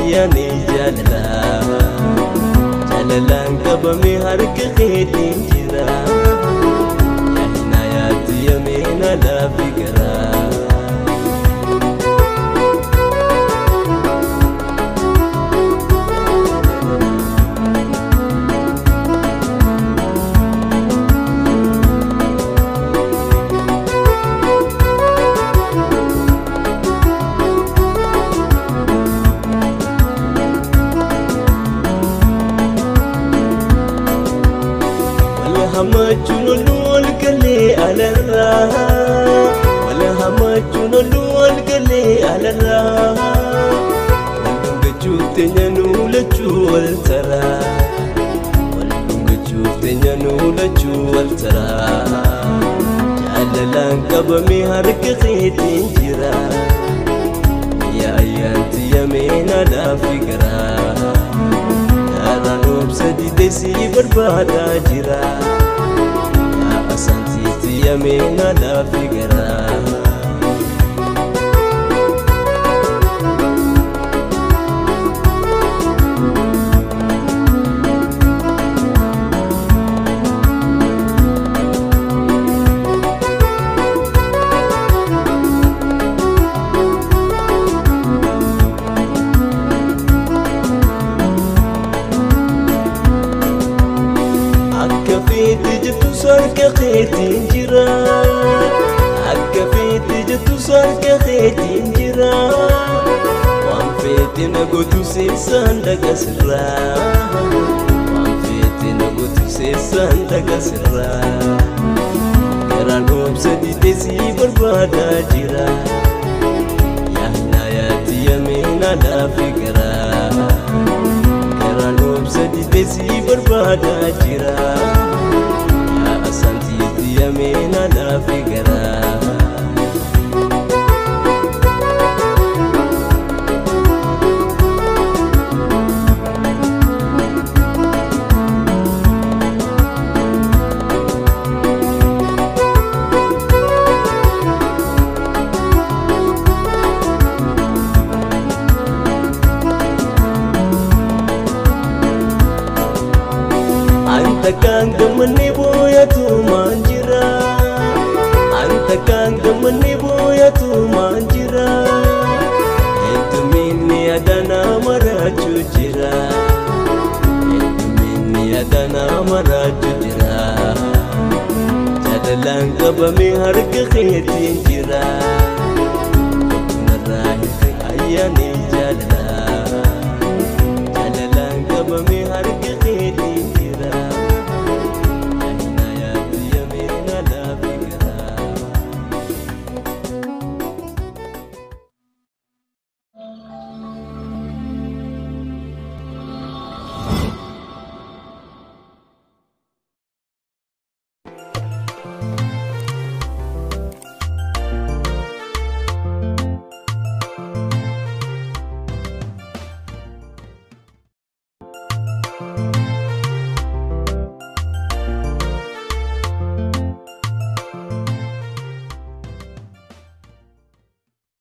ayyaani jaalala jaalalaan qabame harka keetiin jira yaadina yaatti yameena laafi garaa. hamachuun olluu ol galee alarraa wala hamachuun olluu ol galee alarraa wal dhungachuuf teenya nuulachuu wal taraa wal dhungachuuf teenya nuulachuu wal taraa jaalalaan qabame harka keetiin jira yaa ayyaanti yameena laafi garaa Karaan obsa didesii barbaadaa jira Yaa asaantiitti yameena laafi garaa Akka feeti jettu sarka keetiin jira Akka feeti jettu sarka keetiin jira Waan feeti na gootu seessaan dhaga sirraa Waan feeti na gootu seessaan dhaga sirraa Garaan obsa didesii barbaadaa jira Yaadna yaatti yameena laafi garaa Garaan obsa didesii barbaadaa jira Yaa asaantiitti yameena laafi garaa Anta kan gammanni booyatu maan jira Anta kan gammanni booyatu maan jira Hedduminni adana maraachuu jira Hedduminni adana maraachuu jira Jaalalaan qabame harka keetiin jira Narraa hirri ayyaani jaalala Jaalalaan qabame harka